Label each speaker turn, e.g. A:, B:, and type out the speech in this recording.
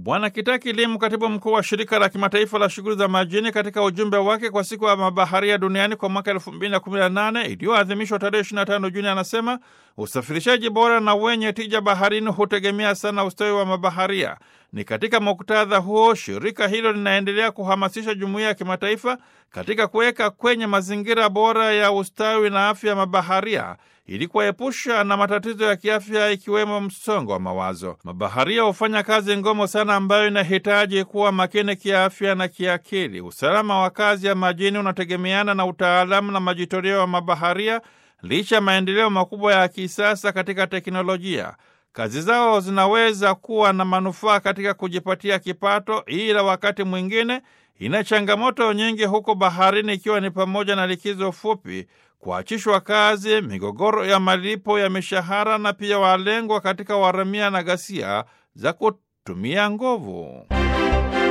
A: Bwana Kitaki Limu, katibu mkuu wa shirika la kimataifa la shughuli za majini, katika ujumbe wake kwa siku ya mabaharia duniani kwa mwaka 2018 iliyoadhimishwa tarehe 25 Juni, anasema usafirishaji bora na wenye tija baharini hutegemea sana ustawi wa mabaharia. Ni katika muktadha huo shirika hilo linaendelea kuhamasisha jumuiya ya kimataifa katika kuweka kwenye mazingira bora ya ustawi na afya ya mabaharia ili kuwaepusha na matatizo ya kiafya ikiwemo msongo wa mawazo. Mabaharia hufanya kazi ngumu sana ambayo inahitaji kuwa makini kiafya na kiakili. Usalama wa kazi ya majini unategemeana na utaalamu na majitoleo ya mabaharia, licha ya maendeleo makubwa ya kisasa katika teknolojia. Kazi zao zinaweza kuwa na manufaa katika kujipatia kipato, ila wakati mwingine ina changamoto nyingi huko baharini, ikiwa ni pamoja na likizo fupi, kuachishwa kazi, migogoro ya malipo ya mishahara na pia walengwa katika waramia na ghasia za kutumia nguvu.